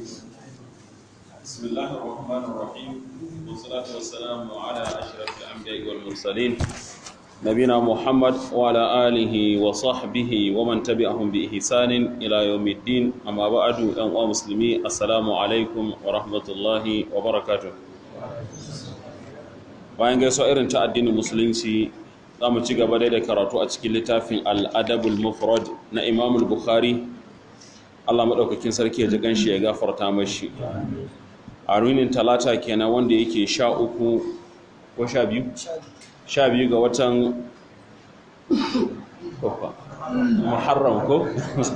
بسم الله الرحمن الرحيم والصلاة والسلام على أشرف الأنبياء والمرسلين نبينا محمد وعلى آله وصحبه ومن تبعهم بإحسان إلى يوم الدين أما بعد أيها المسلمين السلام عليكم ورحمة الله وبركاته bayan gaisuwa irin ta addinin musulunci za mu ci gaba da karatu a cikin littafin al'adabul mufrad na imamul bukhari allah maɗaukakin sarki ya ji ganshi ya gafarta mashi a runin talata kenan wanda yake sha uku ko sha biyu? sha biyu ga watan muharram ko?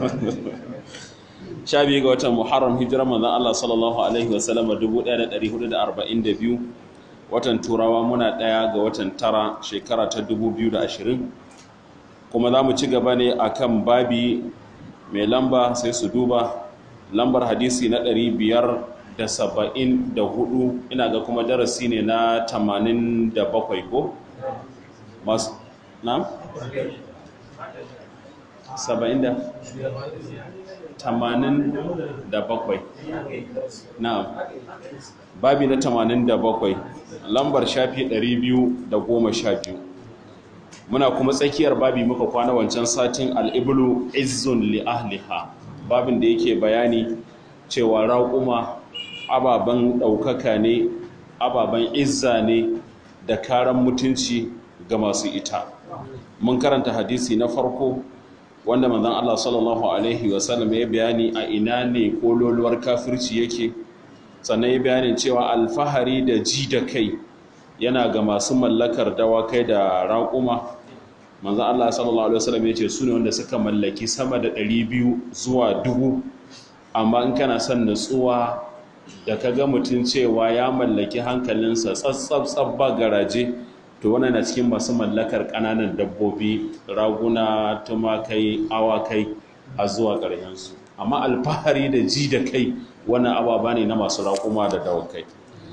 sha biyu ga watan muharram hijirar manzan Allah sallallahu Alaihi wasallama 1442 watan turawa muna ɗaya ga watan tara shekara ta 2020 kuma za mu ci gaba ne a kan babi mai lamba sai su duba lambar hadisi na 500 da saba'in da hudu ina ga kuma darasi ne na tamanin da bakwai ko? masu na? saba'in da tamanin da bakwai na babi na tamanin da bakwai lambar shafi ɗari biyu da goma sha biyu muna kuma tsakiyar babi muka kwana wancan satin al'ibulu izzun li ahliha babin da yake bayani cewa raƙuma ababen ɗaukaka ne ababen izza ne da karan mutunci ga masu ita mun karanta hadisi na farko wanda manzon Allah sallallahu alaihi wasallam ya bayani a ina ne kololuwar kafirci yake sannan ya bayanin cewa alfahari da ji da kai yana ga masu mallakar dawakai da raƙuma manzon Allah sallallahu alaihi wasallam ya ce su ne wanda suka mallaki sama da 200 zuwa dubu amma in kana son nutsuwa da ka ga mutum cewa ya mallaki hankalinsa tsatsab ba garaje to wannan na cikin masu mallakar ƙananan dabbobi raguna tumakai awakai a zuwa ƙarshensu amma alfahari da ji da kai wannan ababa ne na masu raƙuma da dawakai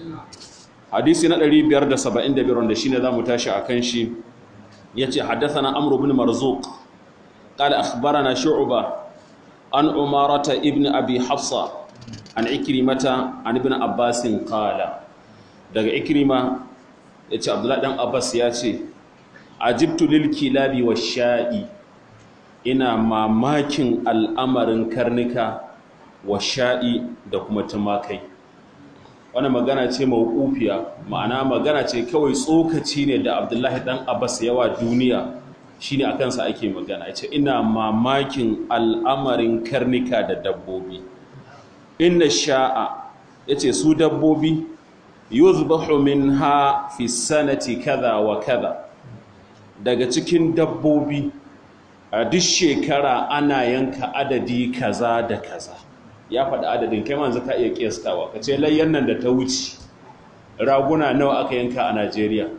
hadisi na 575 wanda shine zamu tashi akan shi yace haddathana amr ibn marzuq qala akhbarana shu'ba an umarata ibn abi hafsa an ikrimata an ibn abbasin qala daga ikrima yace abdullahi dan abbas ya ce ajibtu lil kilabi sha'i ina mamakin al'amarin karnuka sha'i da kuma tumakai wannan magana ce mawqufiya ma'ana magana ce kawai tsokaci ne da abdullahi dan abbas yawa duniya shine akan sa ake magana yace ina mamakin al'amarin karnuka da dabbobi inna sha'a yace su dabbobi yuzbahu minha fi sanati kaza wa kaza daga cikin dabbobi a duk shekara ana yanka adadi kaza da kaza ya faɗi adadin kai manzu ka iya kiyastawa ka ce layyan nan da ta wuce raguna nawa aka yanka a Najeriya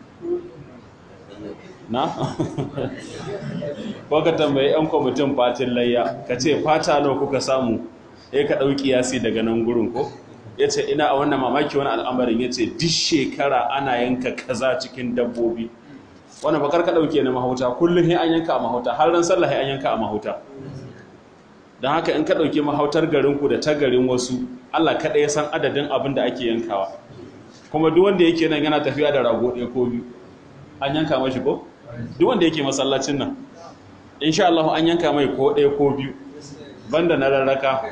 na? ko ka tambayi 'yan kwamitin fatin layya ka ce fata nawa kuka samu ya ka ɗauki yasi daga nan gurin ko ya ce ina a wannan mamaki wani al'amarin ya ce duk shekara ana yanka kaza cikin dabbobi wani bakar ka ɗauke na mahauta kullum ya an yanka a mahauta har ran sallah ya an yanka a mahauta don haka in ka ɗauki mahautar garinku da ta garin wasu allah kaɗai ya san adadin abin da ake yankawa kuma duk wanda yake nan yana tafiya da rago ɗaya ko biyu an yanka mashi ko duk wanda yake masallacin nan insha Allah an yanka mai ko ɗaya ko biyu banda na rarraka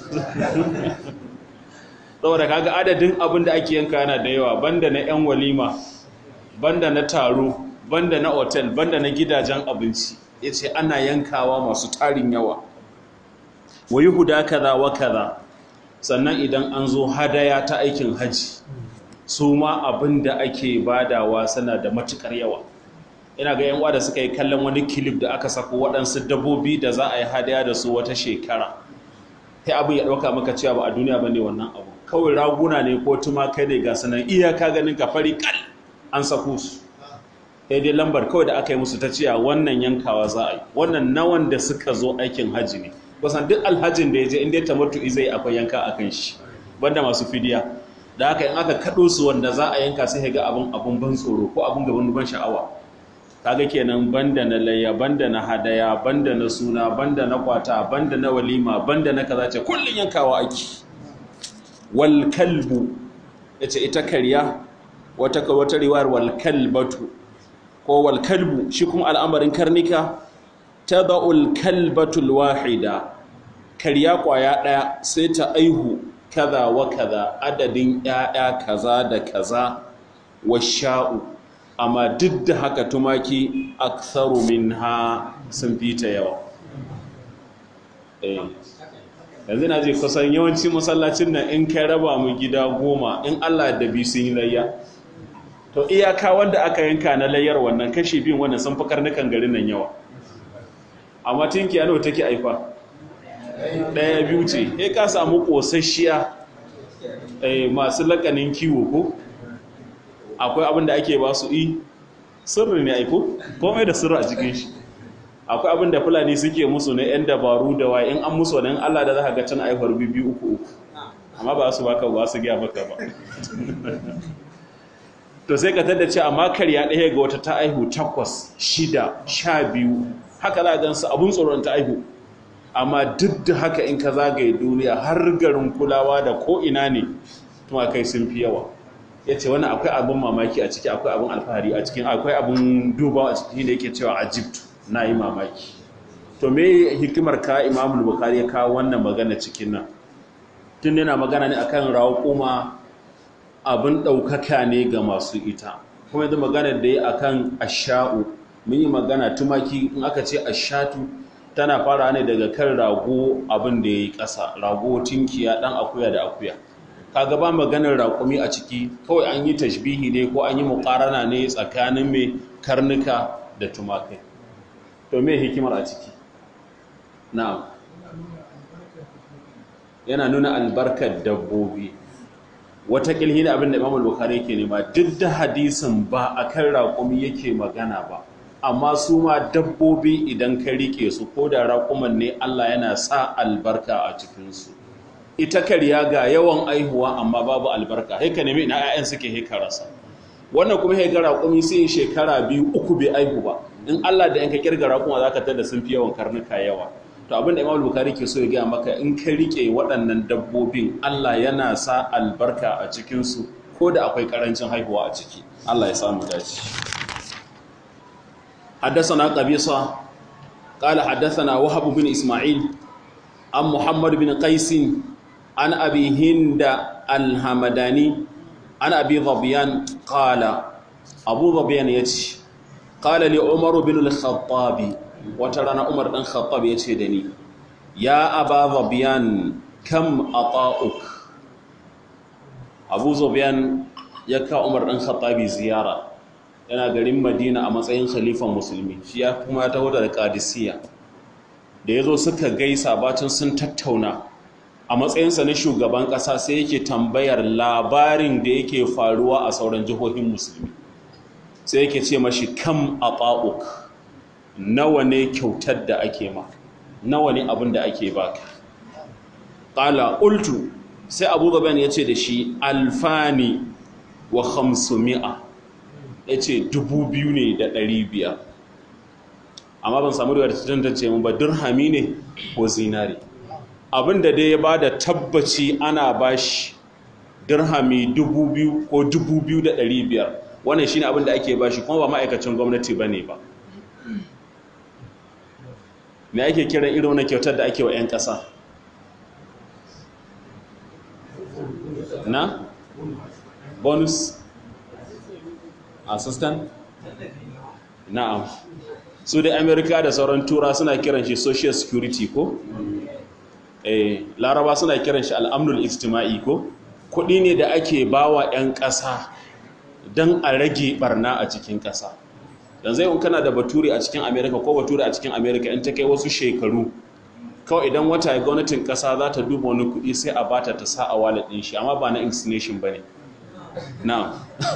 saboda kaga adadin abin da ake yanka yana da yawa banda na 'yan walima banda na taro banda na otel banda na gidajen abinci ya ce ana yankawa masu tarin yawa wa yi huda kaza wa kaza sannan idan an zo hadaya ta aikin haji su ma abin da ake badawa suna da matukar yawa ina ga yan da suka yi kallon wani kilif da aka sako waɗansu dabbobi da za a yi hadaya da su wata shekara sai abin ya ɗauka maka cewa ba a duniya ba ne wannan abu kawai raguna ne ko tumakai ne ga sanan iyaka ganin ka fari kal an sako su sai dai lambar kawai da aka yi musu ta cewa wannan yankawa za a yi wannan nawan da suka zo aikin hajji ne kusan duk alhajin da ya je inda ya tamattu zai akwai yanka a kan shi banda masu fidiya da haka in aka kaɗo su wanda za a yanka sai ga abin abin ban tsoro ko abin gaban ban sha'awa kaga kenan banda na layya banda na hadaya banda na suna banda na kwata banda na walima banda na kaza ce kullun yankawa ake wal kalbu yace ita karya wata wata riwayar wal kalbatu ko wal kalbu shi kuma al'amarin karnika tada'ul kalbatul wahida karya kwaya daya sai ta aihu kaza wa kaza adadin ƴaƴa kaza da kaza washa'u amma duk da haka tumaki aktharu minha sun fita yawa eh yanzu na je kusan yawanci masallacin nan in kai raba mu gida goma in Allah da bi sun yi layya to iyaka wanda aka yanka na layyar wannan kashi biyun wannan sun fi karnukan garin nan yawa amma tinki ano take aifa ɗaya biyu ce sai ka samu ƙosasshiya masu lakanin kiwo ko akwai abin da ake ba su yi sirri ne aiko komai da sirri a cikin shi akwai abin da fulani suke musu na 'yan dabaru da waye in an musu wani Allah da za ka ga can aihuwar biyu uku uku amma ba su baka ba su gaya maka ba to sai ka tada ce amma karya ɗaya ga wata ta aihu takwas shida sha biyu haka za a gansu abun tsoron ta aihu amma duk da haka in ka zagaye duniya har garin kulawa da ko'ina ne tumakai sun fi yawa ya ce wani akwai abin mamaki a ciki akwai abin alfahari a cikin akwai abin dubawa a ciki da yake cewa egypt na yi mamaki to me hikimar ka imamul bukari ya kawo wannan magana cikin nan tun yana magana ne akan raƙuma abin ɗaukaka ne ga masu ita kuma yanzu magana da ya akan asha'u mun yi magana tumaki in aka ce ashatu tana fara ne daga kan rago abin da ya yi ƙasa rago tinkiya ɗan akuya da akuya kaga ba maganar raƙumi a ciki kawai an yi tashbihi ne ko an yi muƙarana ne tsakanin mai karnuka da tumakai to me hikimar a ciki na'am yana nuna albarkar dabbobi wata kilhi da abin da imam al-bukhari yake nema duk da hadisin ba akan raƙumi yake magana ba amma su ma dabbobi idan ka rike su ko da raƙuman ne Allah yana sa albarka a cikinsu ita karya ga yawan aihuwa amma babu albarka haika nemi ina 'ya'yan suke haika rasa wannan kuma haika raƙumi sai shekara biyu uku bai aihu ba in Allah da yanka kirga raƙuma za ka tada sun fi yawan karnuka yawa to abin da imam bukari ke so ya gaya maka in ka rike waɗannan dabbobin Allah yana sa albarka a cikinsu ko da akwai ƙarancin haihuwa a ciki Allah ya samu dace حدثنا قبيصة قال حدثنا وهب بن إسماعيل عن محمد بن قيس عن أبي هند الهمداني عن أبي ظبيان قال أبو ظبيان يتي قال لعمر بن الخطاب وترانا عمر بن الخطاب يتي دني يا أبا ظبيان كم أطاؤك أبو ظبيان يكا عمر بن الخطاب زيارة yana garin madina a matsayin khalifan musulmi shi ya kuma ya taho da kadisiya da ya zo suka gaisa bacin sun tattauna a matsayinsa na shugaban ƙasa sai yake tambayar labarin da yake faruwa a sauran jihohin musulmi sai yake ce mashi kam a ɓa'uk nawa ne kyautar da ake ma nawa ne abin da ake baka ƙala ultu sai abu gaban ya ce da shi alfani wa hamsumi'a ya ce dubu biyu ne da ɗari biyar amma ban samu da tantance mun ba dirhami ne ko zinari abinda dai ya ba da tabbaci ana bashi dirhami dubu biyu ko dubu biyu da ɗari biyar wannan shi ne abinda ake bashi kuma ba ma'aikacin gwamnati ba ne ba me ake kiran irin wani kyautar da ake wa 'yan ƙasa na bonus assistant na'am su da amerika da sauran tura suna kiran shi social security ko eh laraba suna kiran shi al'amnul ijtima'i ko kudi ne da ake bawa 'yan ƙasa don a rage barna a cikin ƙasa dan zai in kana da bature a cikin amerika ko bature a cikin amerika in ta kai wasu shekaru kawai idan wata ya gwamnatin ƙasa za ta duba wani kudi sai a bata ta sa a wallet ɗin shi amma ba na inclination ba ne na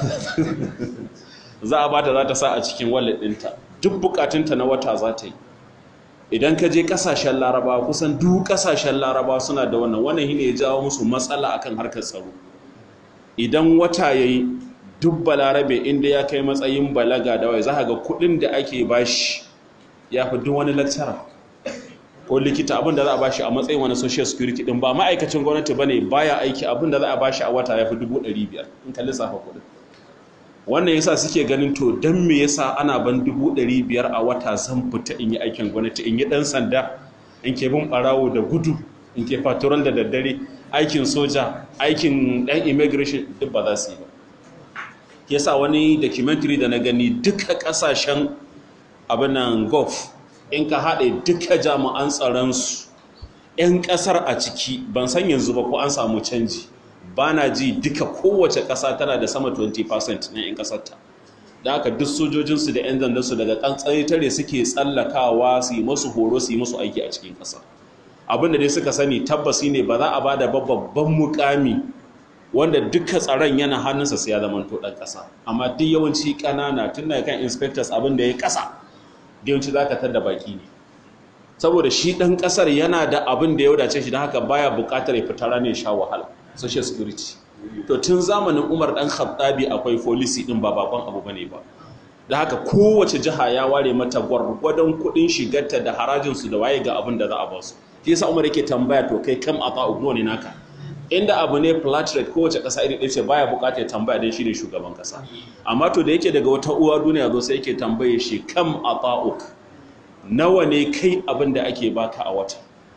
za a bata za ta sa a cikin wallet ɗinta duk bukatunta na wata za ta yi idan ka je kasashen laraba kusan duk kasashen laraba suna da wannan wannan shine ya jawo musu matsala akan harkar tsaro idan wata yayi duk balarabe inda ya kai matsayin balaga da wai za ga kudin da ake bashi ya fi duk wani lecturer ko likita abin da za a bashi a matsayin wani social security din ba ma'aikacin gwamnati bane baya aiki abin da za a bashi a wata ya fi dubu ɗari biyar in ka lissafa kuɗin wannan yasa suke ganin to don me yasa ana ban dubu ɗari biyar a wata zan fita in yi aikin gwamnati in yi ɗan sanda in ke bin ɓarawo da gudu in ke fatural da daddare aikin soja aikin ɗan immigration duk ba za su yi ba yasa wani documentary da na gani duka ƙasashen abinan gulf in ka haɗe duka jami'an tsaronsu 'yan ƙasar a ciki ban san yanzu ba ko an samu canji ba na ji duka kowace ƙasa tana da sama 20% na 'yan ƙasarta da aka duk sojojinsu da 'yan zandarsu daga ƙantsari tare suke tsallakawa su yi masu horo su yi masu aiki a cikin ƙasa abinda dai suka sani tabbasi ne ba za a ba da babban mukami wanda duka tsaron yana hannunsa sai ya zama to ɗan ƙasa amma duk yawanci ƙanana tun daga kan inspectors abin da ya ƙasa da yawanci za ka tar da baki ne saboda shi ɗan ƙasar yana da abin da ya wadace shi don haka baya buƙatar ya fita ranar sha wahala social security to tun zamanin umar ɗan khattabi akwai folisi ɗin ba bakon abu bane ba da haka kowace jiha ya ware mata gwargwadon kuɗin shigarta da harajinsu da waye ga abin da za a ba su shi yasa umar yake tambaya to kai kam a ta'u ne naka inda abu ne flat rate kowace ƙasa iri ɗaya ce baya buƙatar tambaya don shi ne shugaban ƙasa amma to da yake daga wata uwa duniya zo sai yake tambaye shi kam a ta'uk nawa ne kai abin da ake baka a wata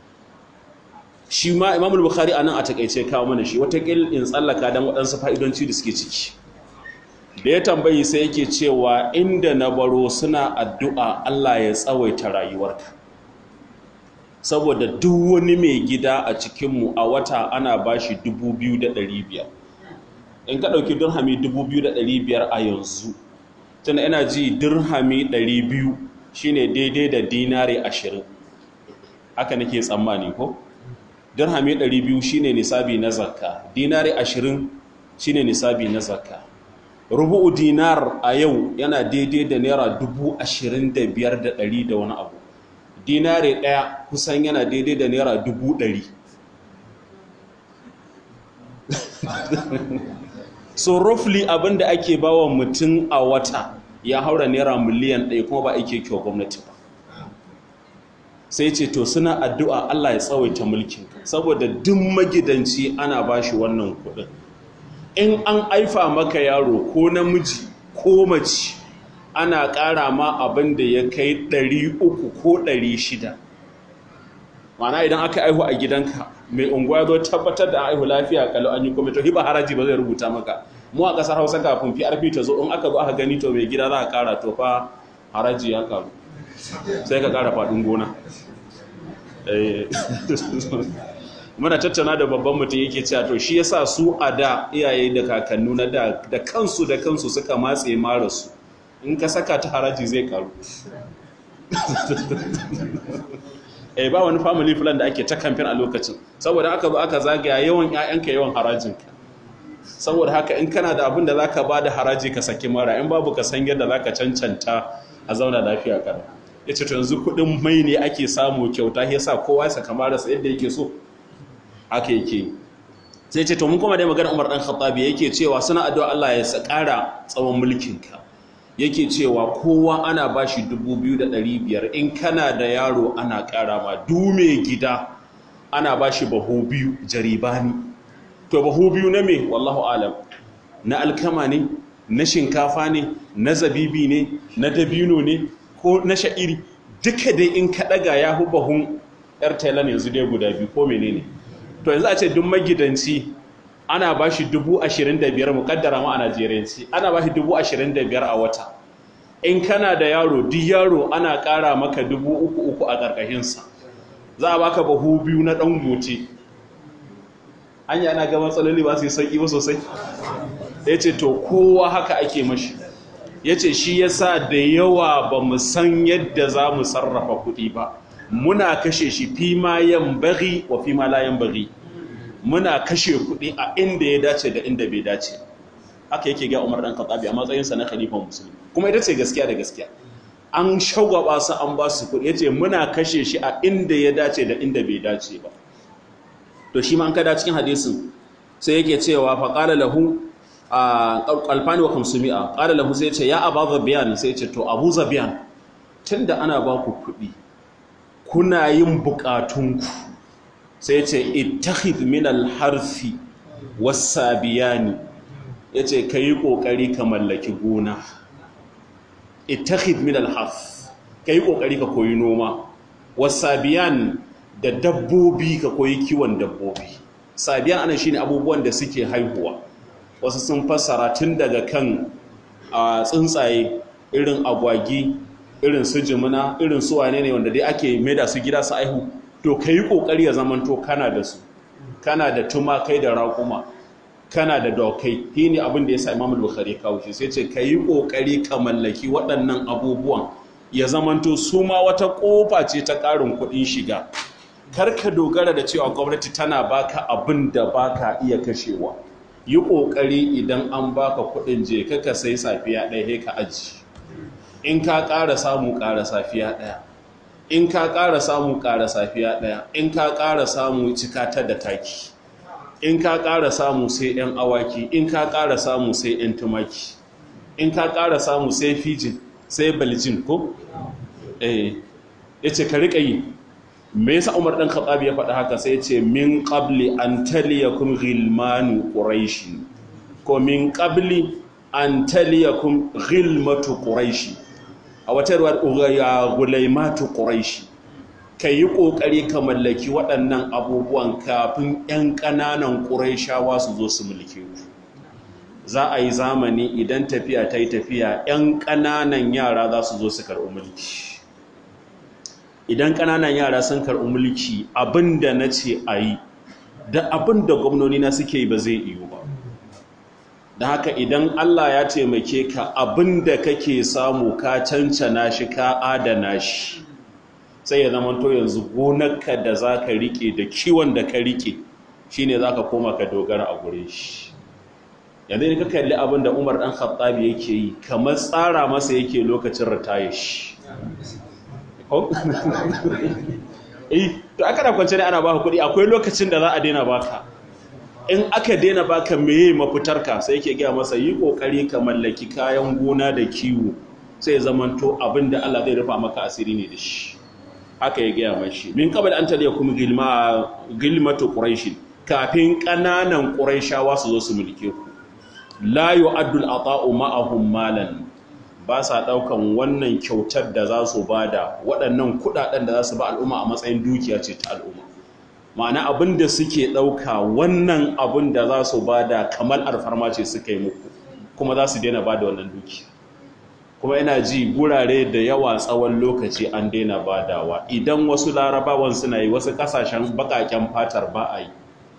shi ma imamul bukhari a nan a takaice kawo mana shi watakil in tsallaka don waɗansu fa'idonci da suke ciki da ya tambayi sai yake cewa inda na baro suna addu'a Allah ya tsawaita rayuwarka saboda duk wani mai gida a cikinmu a wata ana ba shi 2,500 in ka ɗauki dirhami 2,500 a yanzu tana yana ji dirhami 200 shine daidai da dinari 20 haka nake tsammani ko? dirhami 200 shine nisabi na zakka dinari 20 shine nisabi na zakka rubu'u dinar a yau yana daidai da naira 25,100 da wani abu dinare ɗaya kusan yana daidai da naira dubu ɗari so roughly abinda ake bawa mutum a wata ya haura naira miliyan ɗaya kuma ba ake kyau gwamnati ba sai ce to suna addu'a Allah ya tsawaita mulkin saboda duk magidanci ana bashi wannan kuɗin in an aifa maka yaro ko namiji ko mace ana ƙara ma abin da ya kai 300 ko 600 mana idan aka aihu a gidanka mai unguwa zo tabbatar da aihu lafiya kalau an yi kome to hiba haraji ba zai rubuta maka mu a ƙasar hausa kafin PRP ta zo in aka zo aka gani to mai gida za a ƙara to fa haraji ya karu sai ka ƙara faɗin gona muna tattauna da babban mutum yake cewa to shi yasa su a da iyaye da kakannu na da da kansu da kansu suka matse mara su in ka saka ta haraji zai karu eh ba wani family plan da ake ta kamfen a lokacin saboda aka zo aka zagaya yawan ƴaƴanka yawan harajinka saboda haka in kana da abin da zaka ba da haraji ka saki mara in babu ka san yadda zaka cancanta a zauna lafiya kara yace to yanzu kuɗin mai ne ake samu kyauta yasa kowa ya saka marasa yadda yake so haka yake sai ce to mun kuma dai magana Umar dan Khattabi yake cewa suna addu'a Allah ya ƙara tsawon mulkinka yake cewa kowa ana bashi 2500 in kana da yaro ana ƙara ma dume gida ana bashi bahu biyu jaribani to bahu biyu na me wallahu alam na alkama ne na shinkafa ne na zabibi ne na dabino ne ko na sha'iri duka dai in ka daga ya hu bahun yar thailand yanzu dai guda biyu ko menene to yanzu a ce duk magidanci ana ba shi dubu ashirin da biyar mukaddara ma a najeriyanci ana ba shi dubu ashirin da biyar a wata in kana da yaro duk yaro ana ƙara maka dubu uku uku a ƙarƙashinsa za a baka bahu biyu na ɗan gote an yi ana ga matsaloli ba su yi sauƙi ba sosai ya ce to kowa haka ake mashi ya ce shi ya sa da yawa ba mu san yadda za mu sarrafa kuɗi ba muna kashe shi fi ma yan bari wa fi ma layan bari muna kashe kuɗi a inda ya dace da inda bai dace haka yake ga Umar dan Khattabi a matsayinsa na khalifan musulmi kuma ita ce gaskiya da gaskiya an shagwaba su an ba su kuɗi yace muna kashe shi a inda ya dace da inda bai dace ba to shi ma an kada cikin hadisin sai yake cewa fa qala lahu alfani wa kamsumi'a qala lahu sai ce ya aba zabiyan sai ce to abu zabiyan tunda ana ba ku kuɗi kuna yin bukatunku sai ce ittakhid min al-harfi was-sabiyani yace kai kokari ka mallaki gona ittakhid min al-harf kai kokari ka koyi noma was-sabiyan da dabbobi ka koyi kiwon dabbobi sabiyan ana shine abubuwan da suke haihuwa wasu sun fassara tun daga kan a tsuntsaye irin agwagi irin su jimina irin su wane ne wanda dai ake maida su gida su aihu to ka yi ƙoƙari ya zamanto kana da su kana da tumakai da raƙuma kana da dokai shi ne abin da ya sa imamul bukhari kawo shi sai ce ka yi ƙoƙari ka mallaki waɗannan abubuwan ya zamanto su ma wata ƙofa ce ta ƙarin kuɗin shiga kar ka dogara da cewa gwamnati tana baka abin da baka iya kashewa yi ƙoƙari idan an baka kuɗin je ka ka sai safiya ɗaya ka aji in ka ƙara samu ƙara safiya ɗaya in ka ƙara samu ƙara safiya ɗaya in ka ƙara samu cika ta da taki in ka ƙara samu sai 'yan awaki in ka ƙara samu sai 'yan tumaki in ka ƙara samu sai fijin sai baljin ko? eh ya ce ka riƙa yi me yasa umar ɗan khattab ya faɗa haka sai ya ce min ƙabli an taliyakum ghilmanu quraishi ko min ƙabli an taliyakum ghilmatu quraishi a wata ruwar ya gulaimatu ƙuraishi ka yi ƙoƙari ka mallaki waɗannan abubuwan kafin 'yan ƙananan ƙuraishawa su zo su mulke ku za a yi zamani idan tafiya ta yi tafiya 'yan ƙananan yara za su zo su karɓi mulki idan ƙananan yara sun karɓi mulki abin da na ce a yi da abin da gwamnoni na suke yi ba zai iyo ba da haka idan Allah ya taimake ka abin da kake samu ka cancana shi ka adana shi sai ya zama to yanzu gonarka da za ka rike da kiwon da ka rike shi ne za ka koma ka dogara a gure shi yanzu ne ka kalli abin da umar ɗan khattabi yake yi kamar tsara masa yake lokacin ritaye shi eh to aka da kwance ne ana baka kuɗi akwai lokacin da za a daina baka in aka daina baka meye mafitarka sai yake gaya masa yi kokari ka mallaki kayan gona da kiwo sai zamanto abinda Allah zai rufa maka asiri ne da shi haka ya gaya mashi min qabl an taliya kuma gilma gilmatu quraish kafin kananan quraishawa su zo su mulke ku la yu'addu al-ata'u ma'ahum malan ba sa daukan wannan kyautar da za su bada waɗannan kudaden da za su ba al'umma a matsayin dukiya ce ta al'umma ma'ana abin da suke ɗauka wannan abin da za su ba da kamar alfarma ce suka yi muku kuma za su daina ba da wannan duki kuma yana ji gurare da yawa tsawon lokaci an daina badawa idan wasu larabawan suna yi wasu kasashen bakaken fatar ba a yi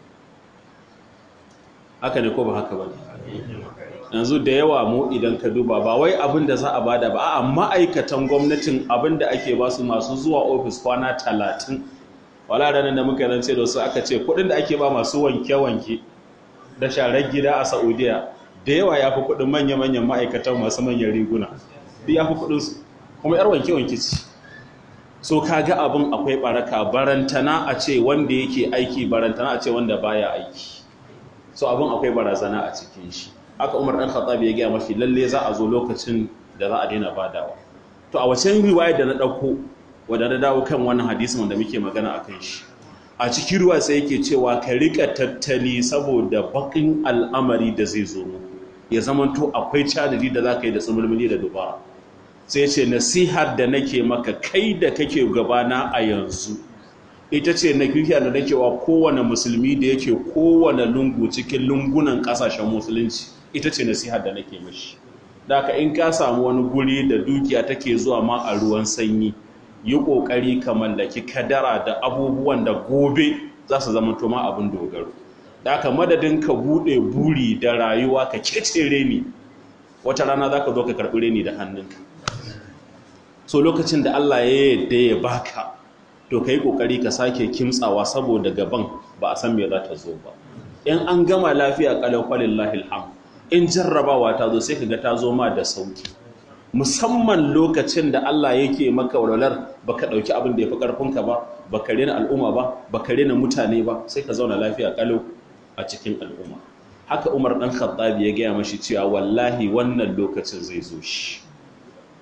haka ne ko ba haka ba yanzu da yawa mu idan ka duba ba wai abin da za a bada ba a ma'aikatan gwamnatin abin da ake ba su masu zuwa ofis kwana talatin wala ranar da muka zance da su aka ce kudin da ake ba masu wanke-wanke da sharar gida a saudiya da yawa ya fi kudin manya-manyan ma'aikatan masu manyan riguna duk ya fi kudinsu kuma yar wanke-wanke ce so ka ga abin akwai baraka barantana a ce wanda yake aiki barantana a ce wanda baya aiki so abin akwai barazana a cikin shi aka umar dan khattab ya gaya mafi lalle za a zo lokacin da za a daina badawa to a wace riwaya da na dauko wadda na dawo kan wannan hadisin wanda muke magana a kan shi a cikin ruwa sai yake cewa ka rika tattali saboda bakin al'amari da zai zo mu ya zamanto akwai cadadi da za ka yi da tsumulmuli da dubara sai ce nasihar da nake maka kai da kake gabana a yanzu ita ce na kirkiya da nake wa kowane musulmi da yake kowane lungu cikin lungunan kasashen musulunci ita ce nasihar da nake mashi da ka in ka samu wani guri da dukiya take zuwa ma a ruwan sanyi yi ƙoƙari ka mallaki kadara da abubuwan da gobe za su zama toma abin dogaro da aka madadin ka buɗe buri da rayuwa ka kece reni wata rana za ka zo ka karɓi reni da hannunka so lokacin da Allah ya yadda ya baka to ka yi ƙoƙari ka sake kimtsawa saboda gaban ba a san me za ta zo ba in an gama lafiya ƙalau kwalillahi alham in jarrabawa ta zo sai ka ga ta zo ma da sauki musamman lokacin da Allah yake maka walwalar baka dauki abin da yafi karfinka ba baka rena al'umma ba baka rena mutane ba sai ka zauna lafiya kalau a cikin al'umma haka Umar dan Khattab ya gaya mashi cewa wallahi wannan lokacin zai zo shi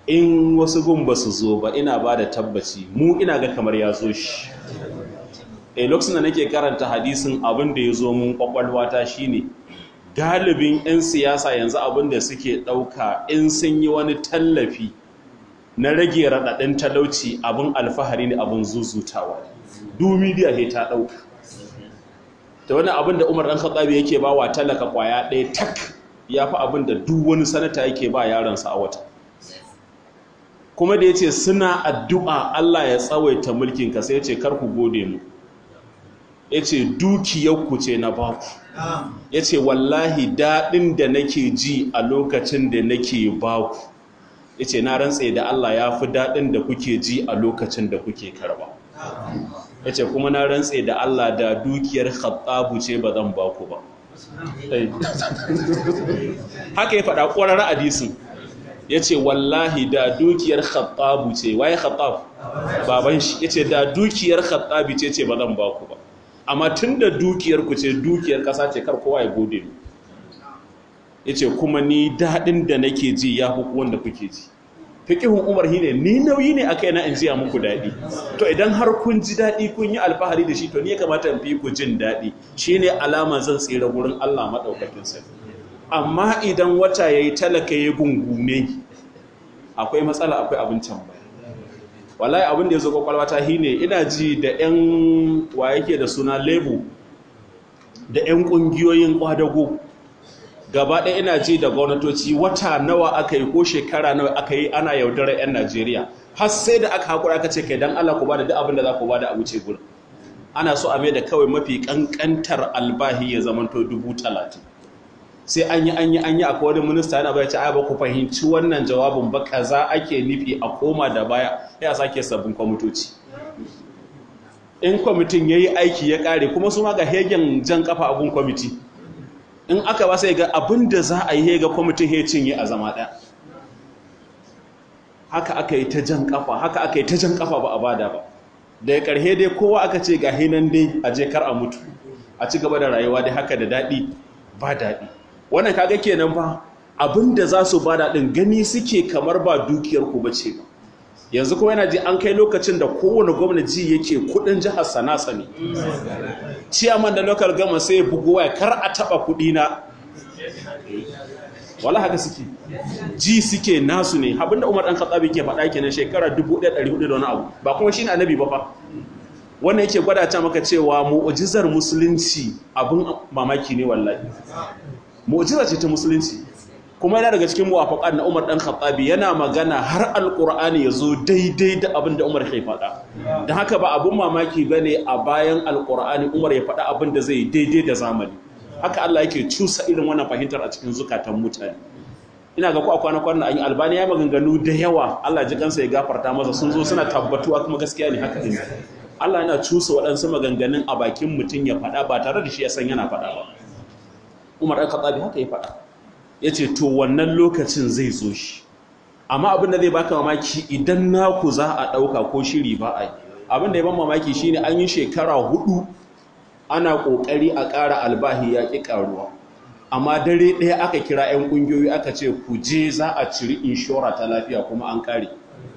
in wasu gun ba su zo ba ina ba da tabbaci mu ina ga kamar ya zo shi a lokacin da nake karanta hadisin abin da ya zo mun kwakwalwata shine galibin 'yan siyasa yanzu abin da suke ɗauka in sun yi wani tallafi na rage raɗaɗin talauci abin alfahari ne abin zuzutawa dumidiya he ta ɗauka ta wani abin da umar ɗan katsabi yake ba wa talaka ƙwaya ɗaya tak ya fi abin da duk wani sanata yake ba yaransa a wata kuma da ya ce suna addu'a Allah ya tsawaita mulkinka sai ya ce karku gode mu ya ce dukiyarku ce na baku ya ce wallahi daɗin da nake ji a lokacin da nake baku ya ce na rantse da Allah ya fi daɗin da kuke ji a lokacin da kuke karba ya ce kuma na rantse da Allah da dukiyar khattabu ce ba zan baku ba haka ya faɗa ƙwarar hadisin ya ce wallahi da dukiyar khattabu ce waye khattab baban shi ya ce da dukiyar khattabi ce ce ba zan baku ba amma tun da dukiyar ku ce dukiyar ƙasa ce kar kowa ya gode mu ya ce kuma ni daɗin da nake ji ya fi wanda kuke ji fiƙihun umar shi ne ni nauyi ne aka yana in jiya muku daɗi to idan har kun ji daɗi kun yi alfahari da shi to ni ya kamata in fi ku jin daɗi shi ne alama zan tsira wurin allah maɗaukakin sarki amma idan wata ya yi talaka ya gungume akwai matsala akwai abincin ba wallahi abin da ya zo kwakwalwata shi ne ina ji da 'yan wa yake da suna lebu da 'yan ƙungiyoyin ƙwadago gaba ɗaya ina ji da gwamnatoci wata nawa aka yi ko shekara nawa aka yi ana yaudarar 'yan najeriya har sai da aka haƙura aka ce kai don allah ku ba da duk abin da za ku ba da a wuce gurin ana so a mai da kawai mafi ƙanƙantar albahi ya zamanto dubu talatin sai an yi an yi an yi akwai wani minista yana bai ce ai ba ku fahimci wannan jawabin ba kaza ake nufi a koma da baya ya sake sabbin kwamitoci in kwamitin ya yi aiki ya kare kuma su ma ga hegen jan kafa abun kwamiti in aka ba sai ga abin da za a yi hega kwamitin ya cinye a zama ɗaya haka aka yi ta jan kafa haka aka yi ta jan kafa ba a bada ba daga ƙarhe dai kowa aka ce ga hinan dai a je kar a mutu a ci gaba da rayuwa dai haka da daɗi ba daɗi wannan kaga kenan ba abinda za su bada din gani suke kamar ba dukiyar ku bace ba yanzu kuma yana ji an kai lokacin da kowane gwamnati yake kudin jihar sanasa ne ciyaman da local gama sai bugu waya kar a taba kudi na wala haka suke ji suke nasu ne abinda Umar dan Khattabi ke faɗa kenan shekara 1400 da wani abu ba kuma shine annabi ba fa wannan yake gwada ta maka cewa mu'jizar musulunci abin mamaki ne wallahi mu'jiza ce ta musulunci kuma yana daga cikin muwafaqat na Umar dan Khattabi yana magana har alqur'ani yazo daidai da abin da Umar ke faɗa dan haka ba abun mamaki bane a bayan alqur'ani Umar ya faɗa abin da zai daidai da zamani haka Allah yake cusa irin wannan fahimtar a cikin zukatan mutane ina ga ku a kwana kwana an yi albani ya maganganu da yawa Allah ji kansa ya gafarta masa sun zo suna tabbatuwa kuma gaskiya ne haka din Allah yana cusa waɗansu maganganun a bakin mutum ya faɗa ba tare da shi ya san yana faɗa ba Umar ɗan Khattabi haka ya faɗa ya ce to wannan lokacin zai zo shi amma abin da zai baka mamaki idan naku za a ɗauka ko shiri ba a yi abin da ya ban mamaki shine an yi shekara hudu ana ƙoƙari a ƙara albahi ya ƙi ƙaruwa amma dare ɗaya aka kira 'yan ƙungiyoyi aka ce ku je za a ciri inshora ta lafiya kuma an ƙare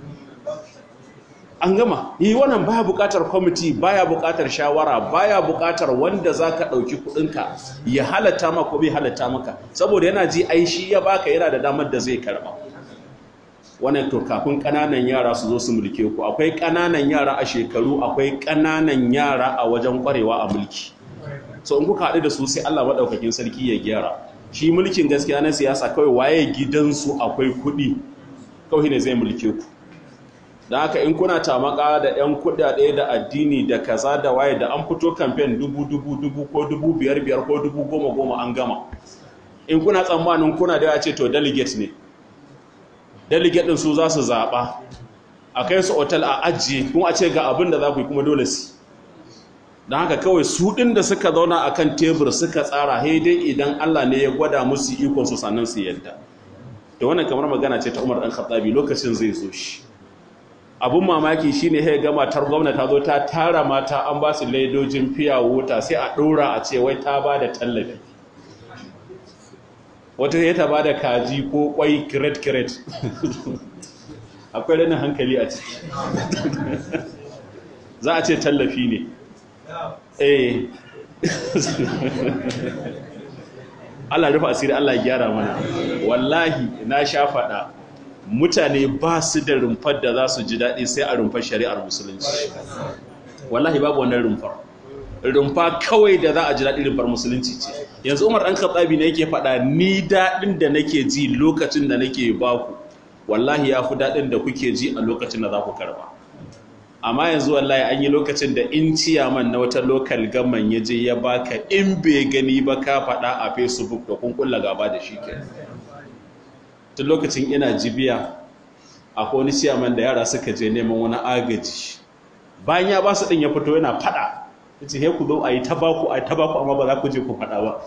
an gama yi wannan baya buƙatar kwamiti baya buƙatar shawara baya buƙatar wanda za ka ɗauki kuɗinka ya halatta maka ko bai halatta maka saboda yana ji ai shi ya baka yana da damar da zai karɓa wannan to kafin ƙananan yara su zo su mulke ku akwai ƙananan yara a shekaru akwai ƙananan yara a wajen ƙwarewa a mulki so in kuka haɗu da su sai Allah maɗaukakin sarki ya gyara shi mulkin gaskiya na siyasa kawai waye gidansu akwai kuɗi kawai ne zai mulke ku da haka in kuna tamaka da 'yan kuɗaɗe da addini da kaza da waye da an fito kamfen dubu dubu dubu ko dubu biyar biyar ko dubu goma goma an gama in kuna tsammanin kuna da ya ce to delegate ne delegate ɗin su za su zaɓa a kai su otal a ajiye kuma a ce ga abin da za ku yi kuma dole su don haka kawai su ɗin da suka zauna a kan tebur suka tsara haidai idan Allah ne ya gwada musu ikon su sannan su yadda da wannan kamar magana ce ta Umar ɗan Khattabi lokacin zai zo shi abun mamaki shine ya ga matar gwamna ta zo ta tara mata an ba su ledojin fiya wuta sai a ɗora a ce wai ta ba da tallafi wata ya ta ba da kaji ko kwai kiret kiret akwai ranin hankali a ciki za a ce tallafi ne eh Allah rufa asiri Allah ya gyara mana wallahi na sha faɗa mutane ba su da rumfar da za su ji daɗi sai a rumfar shari'ar musulunci wallahi babu wannan rumfar rumfa kawai da za a ji daɗi rumfar musulunci ce yanzu umar ɗan katsabi ne yake faɗa ni daɗin da nake ji lokacin da nake baku wallahi ya fi daɗin da kuke ji a lokacin da za ku karba amma yanzu wallahi an yi lokacin da in ciyaman na wata lokal gaman ya je ya baka in bai gani ba ka faɗa a facebook da kun kulla gaba da shi ke tun lokacin ina jibiya akwai wani ciyaman da yara suka je neman wani agaji bayan ya ba su ɗin ya fito yana faɗa ya ce he ku zo a yi tabaku a yi tabaku amma ba za ku je ku faɗa ba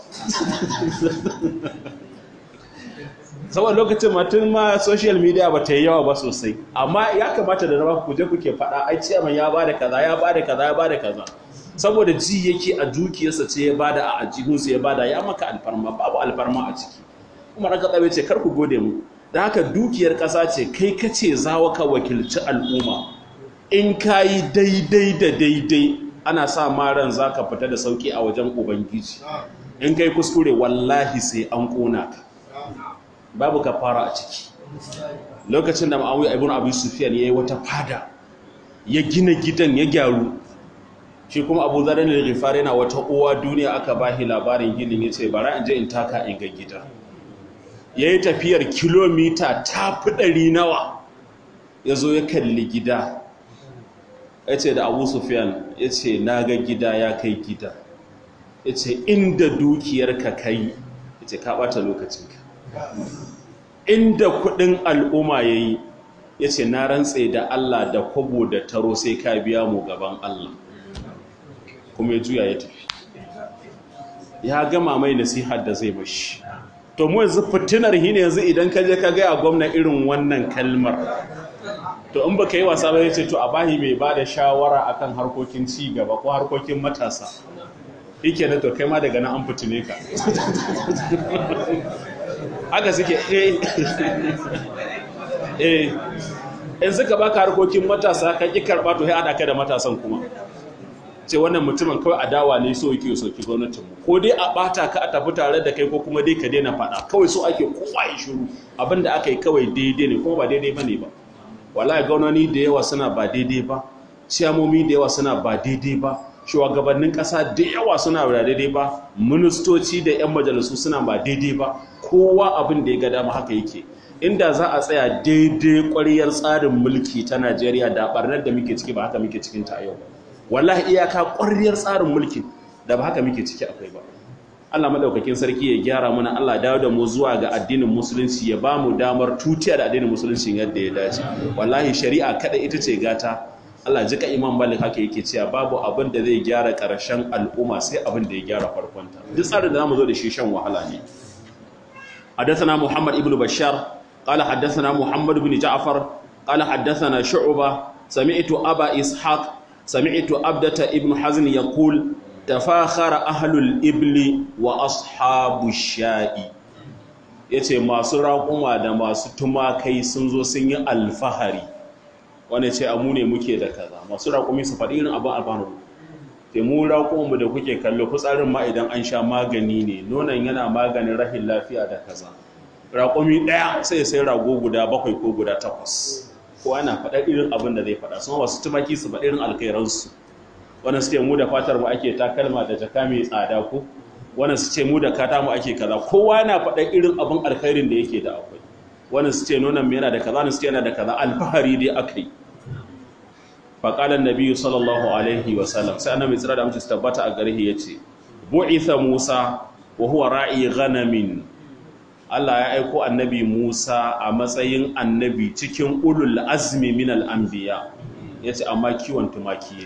saboda lokacin matun ma social media ba ta yi yawa ba sosai amma ya kamata da rama ku je kuke faɗa ai ciyaman ya bada kaza ya bada kaza ya bada kaza saboda ji yake a dukiyarsa ce ya bada a ajihunsa ya bada ya maka alfarma babu alfarma a ciki kuma raka tsabe ce kar ku gode mu da haka dukiyar ƙasa ce kai kace zawa ka wakilci al'umma in ka yi daidai da daidai ana sa maran za ka fita da sauki a wajen ubangiji in kai kuskure wallahi sai an ƙona ka babu ka fara a ciki lokacin da ma'awi ibn abu sufyan ya yi wata fada ya gina gidan ya gyaru shi kuma abu zarar da rifar yana wata uwa duniya aka bahi labarin ginin ya ce bara in je in taka in ga gida ya yi tafiyar kilomita ta fi ɗari nawa ya zo ya kalli gida ya ce da abu sufyan ya ce na ga gida ya kai gida ya ce inda dukiyarka kai ya ce ka ɓata lokacinka inda kudin al'umma ya yi ya ce na rantse da Allah da kwabo da taro sai ka biya mu gaban Allah kuma ya juya ya tafi ya gama mai nasihar da zai mashi to mu yanzu fitinar hine yanzu idan ka je ka gaya gwamna irin wannan kalmar to in baka yi wasa ba ya ce to a bahi mai ba da shawara akan harkokin ci gaba ko harkokin matasa yake na to kai ma daga nan an fitine ka haka suke eh eh in suka baka harkokin matasa ka ki karba to sai ada ka da matasan kuma ce wannan mutumin kawai adawa ne so yake soki gwamnatin mu ko dai a bata ka a tafi tare da kai ko kuma dai ka daina fada kawai so ake kowa ya shiru abinda aka yi kawai daidai ne kuma ba daidai bane ba wallahi gwamnati da yawa suna ba daidai ba ciyamomi da yawa suna ba daidai ba shugabannin ƙasa da yawa suna ba daidai ba ministoci da 'yan majalisu suna ba daidai ba kowa abin da ya ga dama haka yake inda za a tsaya daidai ƙwariyar tsarin mulki ta najeriya da ɓarnar da muke ciki ba haka muke cikin ta yau wallahi iyaka ƙwariyar tsarin mulki da ba haka muke ciki akwai ba Allah madaukakin sarki ya gyara mana Allah dawo da mu zuwa ga addinin musulunci ya ba mu damar tutiya da addinin musulunci yadda ya dace wallahi shari'a kada ita ce gata Allah jika Imam Malik haka yake cewa babu abin da zai gyara ƙarshen al'umma sai abin da ya gyara farkonta duk tsarin da zamu zo da shi shan wahala ne حدثنا محمد ابن بشار قال حدثنا محمد بن جعفر قال حدثنا شعبة سمعت أبا إسحاق سمعت أبدة ابن حزن يقول تفاخر أهل الإبل وأصحاب الشاء yace masu raƙuma da masu tumakai sun zo sun yi alfahari wanda ce amu ne muke da kaza masu raƙumi su faɗi irin abin alfahari te mu raƙumanmu da kuke kallo fitsarin ma idan an sha magani ne nonon yana maganin rahin lafiya da kaza raƙumi ɗaya sai sai rago guda bakwai ko guda takwas ko ana faɗar irin abin da zai faɗa sun wasu tumaki su faɗi irin alkhairansu wannan suke mu da fatar mu ake takalma da jaka mai tsada ko wannan su ce mu da kata mu ake kaza kowa yana faɗar irin abin alkhairin da yake da akwai wannan su ce nonon mu yana da kaza wannan su ce yana da kaza alfahari dai akai faƙalar nabi sallallahu alaihi wasallam sai annabi tsira da mutum tabbata a gare ya ce bu'itha musa wa huwa ra'i ghanamin Allah ya aiko annabi Musa a matsayin annabi cikin ulul azmi min al-anbiya yace amma kiwon tumaki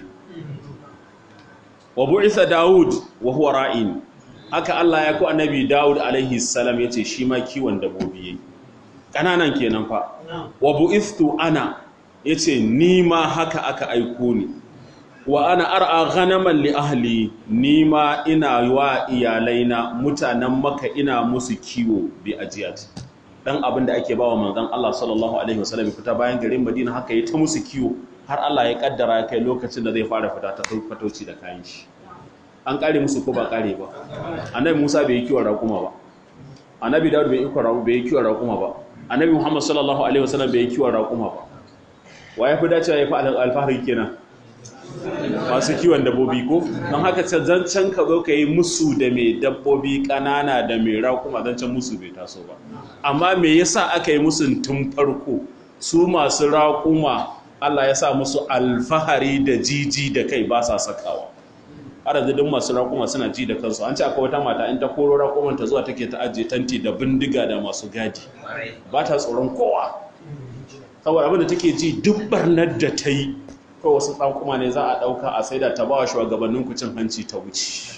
wa bu'itha Dawud wa huwa ra'in haka Allah ya aiko annabi Dawud alaihi salam yace shi ma kiwon dabbobi kananan kenan fa wa bu'ithtu ana ya ce ni ma haka aka aiko ni wa ana ar'a ghanaman li ahli ni ma ina wa iyalaina mutanen maka ina musu kiwo bi ajiyat dan abin da ake bawa manzon Allah sallallahu alaihi wasallam fita bayan garin Madina haka yi ta musu kiwo har Allah ya kaddara ya kai lokacin da zai fara fita ta fatauci da kayan shi an kare musu ko ba kare ba annabi Musa bai yi kiwon raƙuma ba annabi Dawud bai yi kiwon bai yi kiwon raƙuma ba annabi Muhammad sallallahu alaihi wasallam bai yi kiwon raƙuma ba wa ya fi dacewa ya fi alfahari kenan masu kiwon dabbobi ko don haka zancen ka zo ka yi musu da mai dabbobi ƙanana da mai raƙuma zancen musu bai taso ba amma me yasa aka yi musu tun farko su masu raƙuma Allah ya sa musu alfahari da jiji da kai ba sa sakawa har yanzu duk masu raƙuma suna ji da kansu an ce akwai wata mata in ta koro raƙuman ta zuwa take ta ajiye tanti da bindiga da masu gadi ba ta tsoron kowa saboda abin da take ji duk barnar da ta yi ko wasu ɗankuma ne za a ɗauka a sai da ta ba wa shugabannin kucin hanci ta wuce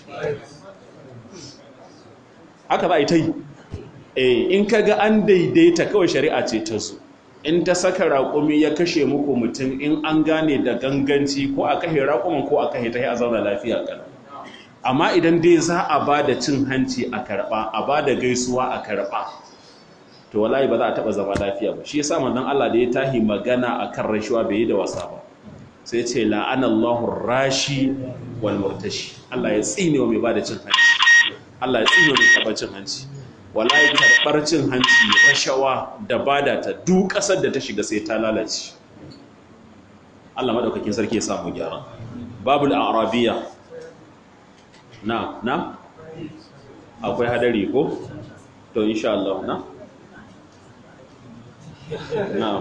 haka za a yi ta yi eh in ka ga an daidaita kawai shari'a ce ta zo in ta saka raƙumi ya kashe muku mutum in an gane da ganganci ko a kashe raƙuman ko a kashe ta yi a zauna lafiya kan amma idan dai za a ba da cin hanci a karɓa a ba da gaisuwa a karɓa to wallahi ba za a taɓa zama lafiya ba shi yasa manzon Allah da ya tahi magana akan rashuwa bai yi da wasa ba sai ce la'anallahu rashi wal murtashi Allah ya tsine wa mai bada cin hanci Allah ya tsine wa mai karɓar cin hanci wallahi karɓar cin hanci rashawa da bada ta duk ƙasar da ta shiga sai ta lalace Allah madaukakin sarki ya samu gyara babul arabiya na na akwai hadari ko to insha Allah na na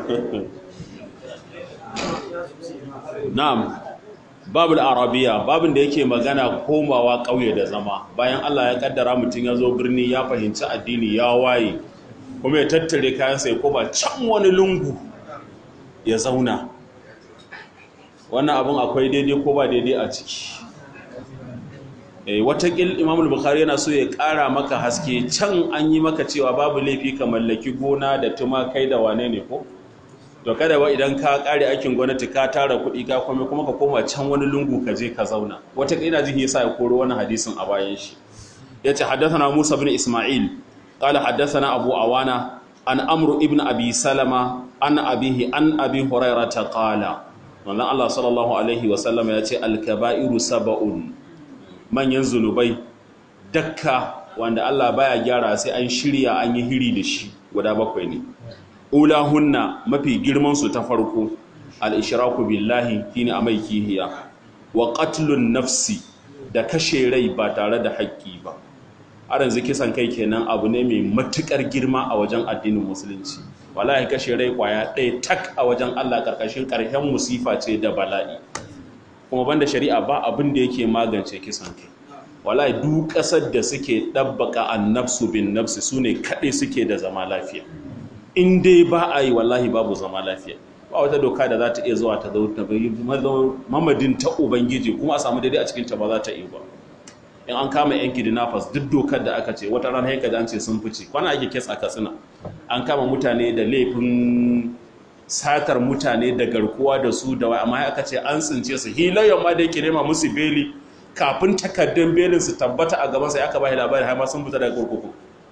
Na'am, babul arabiya, babin da yake magana komawa ƙauye da zama. Bayan Allah ya kaddara mutum ya zo birni ya fahimci addini ya waye, kuma ya tattare kayansa ya koma can wani lungu ya zauna. Wannan abin akwai daidai ko ba daidai a ciki. E, watakil Imam Bukhari yana so ya ƙara maka haske can an yi maka cewa babu laifi ka mallaki gona da tumakai da wane ne ko? to kada ba idan ka kare aikin gwamnati ka tara kuɗi ka kome kuma ka koma can wani lungu ka je ka zauna wata ina jihi yasa ya koro wani hadisin a bayan shi yace haddathana Musa ibn Isma'il qala haddathana Abu Awana an Amr ibn Abi Salama an abihi an Abi Hurairah qala wannan Allah sallallahu alaihi wa sallam yace al-kaba'iru sab'un manyan zunubai dakka wanda Allah baya gyara sai an shirya an yi hiri da shi guda bakwai ne ulahunna mafi girmansu ta farko al'ishiraku billahi shine a mai kihiya wa qatlun nafsi da kashe rai ba tare da haƙƙi ba aran kisan kai kenan abu ne mai matuƙar girma a wajen addinin musulunci wallahi kashe rai kwaya ɗaya tak a wajen Allah ƙarƙashin ƙarshen musifa ce da bala'i kuma banda shari'a ba abin da yake magance kisan kai wallahi duk ƙasar da suke ɗabbaka annafsu bin nafsi su ne kaɗai suke da zama lafiya in dai ba a yi wallahi babu zama lafiya ba wata doka da za ta iya zuwa ta zo ta bayi mamadin ta ubangiji kuma a samu daidai a cikin ta ba za ta iya ba in an kama yan kidnappers duk dokar da aka ce wata rana haika an ce sun fice kwana ake kes a katsina an kama mutane da laifin satar mutane da garkuwa da su da wai amma aka ce an tsince su hilayen ma da yake nema musu beli kafin takardun belin su tabbata a gaban sa aka bai labari har ma sun fita daga kurkuku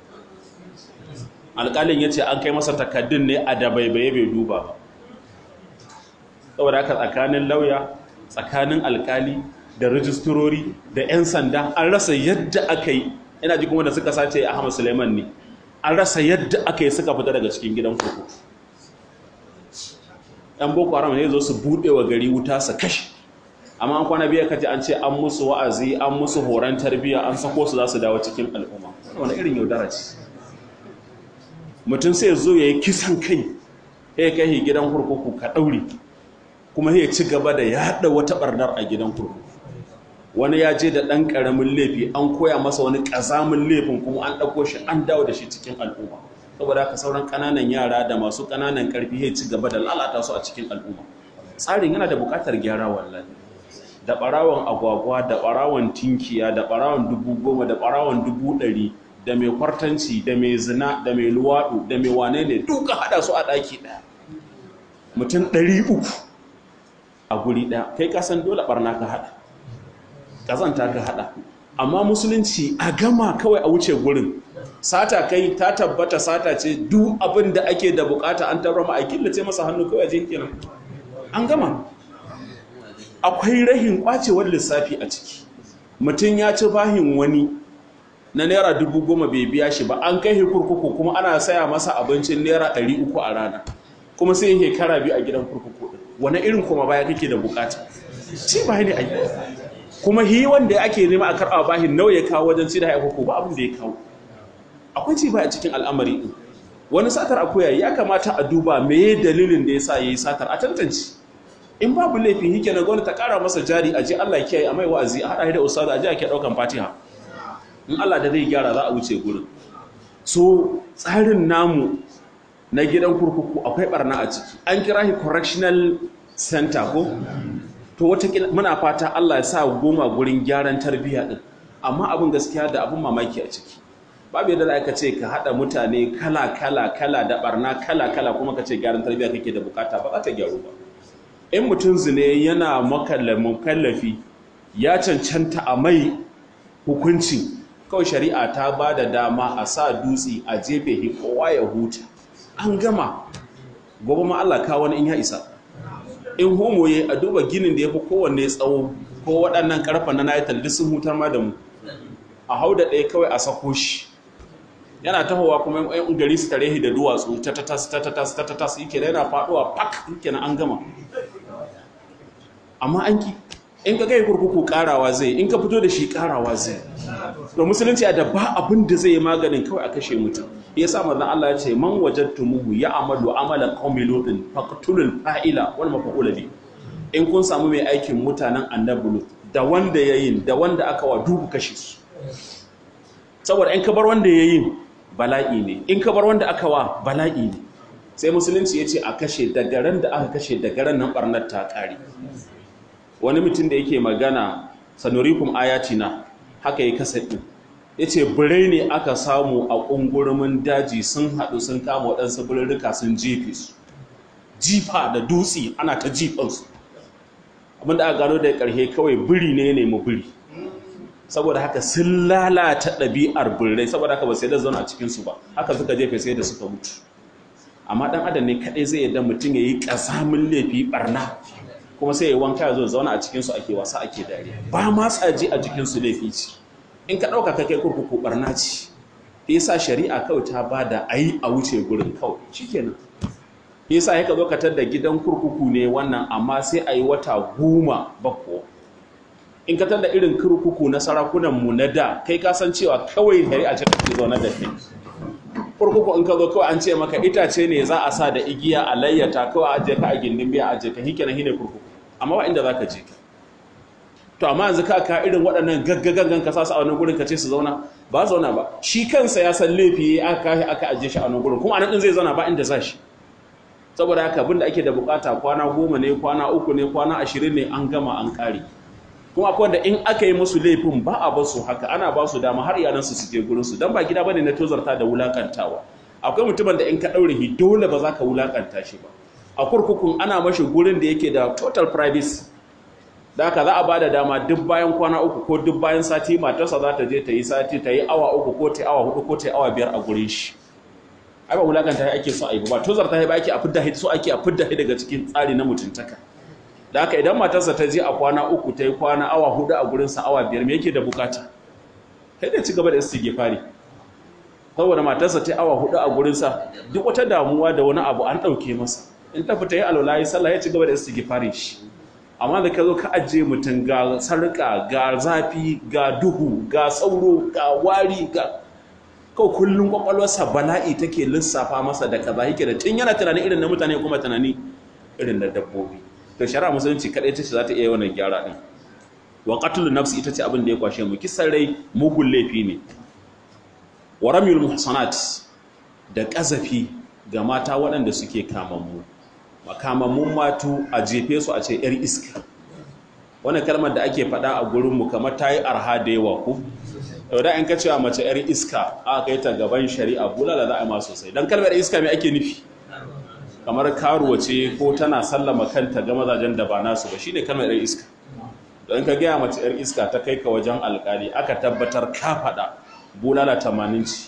alƙalin ya ce an kai masa takaddun ne a da baibaye bai duba ba saboda haka tsakanin lauya tsakanin alƙali da rijisturori da 'yan sanda an rasa yadda aka yi ina ji kuma da suka sace ahmad suleiman ne an rasa yadda aka yi suka fita daga cikin gidan kurku yan boko haram ne zo su buɗe wa gari wuta su kashe amma an kwana biya kaji an ce an musu wa'azi an musu horon tarbiyya an sako su za su dawo cikin al'umma wani irin yaudara ce mutum sai zo ya yi kisan kai ya kai gidan kurkuku ka ɗauri kuma ya ci gaba da yaɗa wata ɓarnar a gidan kurkuku wani ya je da ɗan ƙaramin laifi an koya masa wani ƙazamin laifin kuma an ɗauko shi an dawo da shi cikin al'umma saboda haka sauran ƙananan yara da masu ƙananan ƙarfi ya ci gaba da lalata su a cikin al'umma tsarin yana da buƙatar gyara wallahi da ɓarawon agwagwa da ɓarawon tinkiya da ɓarawon dubu goma da ɓarawon dubu ɗari da mai kwartanci da mai zina da mai luwaɗu da mai wane ne duka haɗa su a ɗaki ɗaya mutum ɗari uku a guri ɗaya kai kasan dole ɓarna ka haɗa ƙazanta ka haɗa amma musulunci a gama kawai a wuce gurin sata kai ta tabbata sata ce duk abin da ake da bukata an tabbata a killace masa hannu kawai je kenan an gama akwai rahin kwacewar lissafi a ciki mutum ya ci bahin wani na naira dubu goma bai biya shi ba an kai kurkuku kuma ana saya masa abincin naira ɗari uku a rana kuma sai yake kara biyu a gidan kurkuku wani irin kuma baya kake da bukata ci ba ne ai kuma hi wanda ake nema a karɓa bahin nawa ya kawo wajen ci da haihuku ba abin da ya kawo akwai ci ba a cikin al'amari din wani satar akuya ya kamata a duba me dalilin da ya sa ya yi satar a tantance in babu laifin hike na gwamnati ta kara masa jari a je Allah kiyaye a mai wa'azi a haɗa da ustazu a je ake ɗaukan fatiha in Allah da zai gyara za a wuce gurin so tsarin namu na gidan kurkuku akwai barna a ciki an kira shi correctional center ko to wata muna fata Allah ya sa goma gurin gyaran tarbiyya din amma abin gaskiya da abin mamaki a ciki babu yadda za ka ce ka haɗa mutane kala kala kala da barna kala kala kuma ka ce gyaran tarbiyya kake da bukata ba za ta gyaru ba in mutum zine yana makallafi ya cancanta a mai hukunci kawai shari'a ta ba da dama a sa dutse a jefe kowa ya huta an gama gobe ma Allah ka wani in ya isa in homo ya a duba ginin da ya fi kowanne tsawo ko waɗannan ƙarfa na nayital duk sun hutar ma da mu a hau da ɗaya kawai a sako shi yana tahowa kuma yan gari su tare da duwatsu ta tatas ta tatas ta tatas yake da yana faɗuwa pak yake na an gama amma an ki in ka kai kurkuku karawa zai in ka fito da shi karawa zai da musulunci da ba abin da zai yi maganin kawai a kashe mutum ya sa manzon Allah ya ce man wajadtumuhu ya amalu amalan qaumi lutin faqtulul fa'ila wal maf'ul bi in kun samu mai aikin mutanen annabi lut da wanda yayin da wanda aka wa dubu kashe su saboda in ka bar wanda yayin bala'i ne in ka bar wanda aka wa bala'i ne sai musulunci ya ce a kashe da garan da aka kashe da garan nan barnar ta kare wani mutum da yake magana sanurikum ayatina haka yi kasa ɗin ya ce birai ne aka samu a ƙungurumin daji sun haɗu sun kama waɗansu birrika sun jefe su jifa da dutse ana ta jifansu abinda aka gano da ƙarshe kawai biri ne ne mu biri saboda haka sun lalata ɗabi'ar birrai saboda haka ba sai da zauna a cikinsu ba haka suka jefe sai da suka mutu amma ɗan adam ne kaɗai zai yadda mutum ya yi ƙasamin laifi ɓarna kuma sai ya wanka ya zo zauna a cikinsu ake wasa ake dariya ba ma tsaji a jikinsu laifi ce in ka ɗauka kai kurkuku barna ce yasa shari'a kawai ta ba da a yi a wuce gurin kawai shikenan yasa ya ka zo ka da gidan kurkuku ne wannan amma sai a yi wata goma bako in ka da irin kurkuku na sarakunanmu na da kai ka san cewa kawai shari'a ce take zaune da kai kurkuku in ka zo kawai an ce maka itace ne za a sa da igiya a layyata kawai aje ka a gindin biya aje ka hike na hine kurkuku amma ba inda za ka je ka to amma yanzu ka ka irin waɗannan gaggagangan ka sa a wani gurin ka ce su zauna ba zauna ba shi kansa ya san laifi aka kashi aka aje shi a wani gurin kuma anan din zai zauna ba inda za shi saboda haka abinda ake da bukata kwana goma ne kwana uku ne kwana ashirin ne an gama an kare kuma akwai wanda in aka yi musu laifin ba a basu haka ana ba su dama har iyalansu su je gurinsu don ba gida bane na tozarta da wulakantawa akwai mutumin da in ka ɗaure shi dole ba za ka wulakanta shi ba a kurkukun ana mashi gurin da yake da total privacy da haka za a ba da dama duk bayan kwana uku ko duk bayan sati matarsa za ta je ta yi sati ta yi awa uku ko ta yi awa hudu ko ta yi awa biyar a gurin shi ai ba wulakanta ake so a yi ba tozarta ba ake a fidda so ake a fidda daga cikin tsari na mutuntaka da haka idan matarsa ta je a kwana uku ta yi kwana awa hudu a gurinsa awa biyar me yake da bukata kai da ci gaba da istighfari saboda matarsa ta yi awa hudu a gurinsa duk wata damuwa da wani abu an ɗauke masa in ta fita yi alwala yi sallah ya ci gaba da istighfari shi amma da ka zo ka ajiye mutum ga sarƙa ga zafi ga duhu ga sauro ga wari ga kawai kullum kwakwalwarsa bala'i take lissafa masa da kaza yake da tun yana tunanin irin na mutane kuma tunani irin na dabbobi to shari'a musulunci kadai ta ce za ta iya wannan gyara din wa qatlun nafsi ita ce abin da ya kwashe mu kisan rai mugun laifi ne wa ramyul muhsanat da kazafi ga mata waɗanda suke kamammu makamammun matu a jefe su a ce yar iska wannan kalmar da ake faɗa a gurin mu kamar ta yi arha da yawa ku to da in ka cewa mace yar iska aka kai ta gaban shari'a bulala za a yi ma sosai dan kalmar iska me ake nufi kamar karuwa ce ko tana sallama kanta ga mazajen da ba nasu ba shine kalmar yar iska don ka gaya mace yar iska ta kai ka wajen alkali aka tabbatar ka faɗa bulala tamanin ci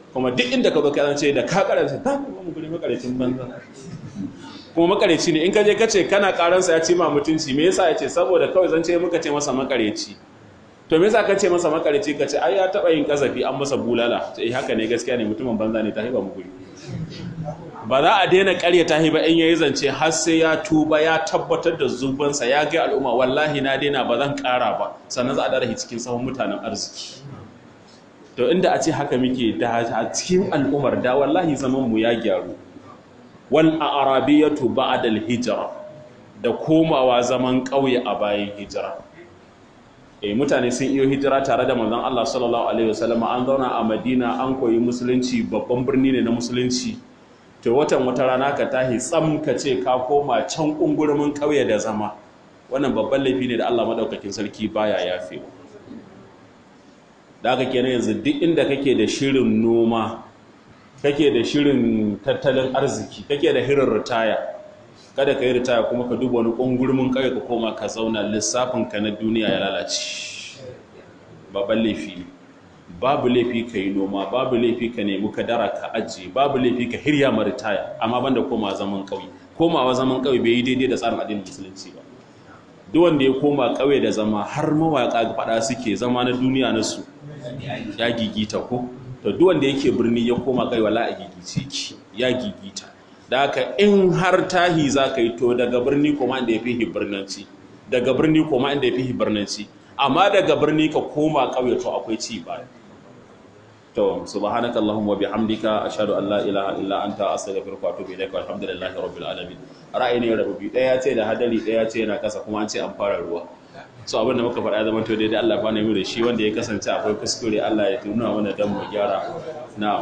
kuma duk inda ka zo ka ce da ka karanta ta kuma mu guri makarecin banza kuma makareci ne in ka je ka ce kana karansa ya ce ma mutunci me yasa ya ce saboda kawai zan ce muka ce masa makareci to me yasa ka ce masa makareci ka ce ai ya taba yin kasafi an masa bulala eh haka ne gaskiya ne mutumin banza ne ta hiba mu guri ba za a daina ƙarya ta hiba in yayi zance har sai ya tuba ya tabbatar da zubansa ya ga al'umma wallahi na daina ba zan ƙara ba sannan za a dara cikin sahun mutanen arziki to inda a ce haka muke da a cikin al'ummar da wallahi zaman mu ya gyaru wal arabiyatu ba'da al-hijra da komawa zaman ƙauye a bayan hijira eh mutane sun iyo hijira tare da manzon Allah sallallahu alaihi wasallam an zauna a Madina an koyi musulunci babban birni ne na musulunci to watan wata rana ka tahi tsam ka ce ka koma can kungurumin ƙauye da zama wannan babban laifi ne da Allah madaukakin sarki baya yafewa da aka kenan yanzu duk inda kake da shirin noma kake da shirin tattalin arziki kake da hirin ritaya kada ka yi ritaya kuma ka duba wani ƙungurmin kawai ka koma ka zauna lissafinka na duniya ya lalace babban laifi babu laifi ka yi noma babu laifi ka nemi kadara ka ajiye babu laifi ka hirya ma ritaya amma banda koma zaman ƙauye komawa zaman ƙauye bai yi daidai da tsarin addinin musulunci ba duk wanda ya koma ƙauye da zama har mawaƙa faɗa suke zama na duniya na su ya gigita ko to duk wanda yake birni ya koma kai wala a gigice ki ya gigita da haka in har tahi za ka yi to daga birni koma inda ya fi hibirnanci daga birni koma inda ya fi hibirnanci amma daga birni ka koma ƙauye to akwai ci ba to subhanaka allahumma bihamdika ashhadu an la ilaha illa anta astaghfiruka wa atubu ilaika walhamdulillahi rabbil alamin ra'ayi ne rabubi daya ce da hadari daya ce yana kasa kuma an ce an fara ruwa so abin da muka faɗa zaman to daidai Allah ba mu da shi wanda ya kasance akwai kuskure Allah ya tuna mana dan mu gyara na'am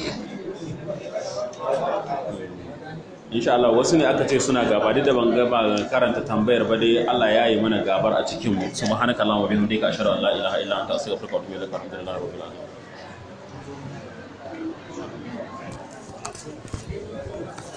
insha Allah wasu ne aka ce suna gaba da ban gaba karanta tambayar ba dai Allah ya yi mana gabar a cikin mu subhanaka allahumma wa bihamdika ashhadu an la ilaha illa anta astaghfiruka wa atubu ilaik alhamdulillahi rabbil alamin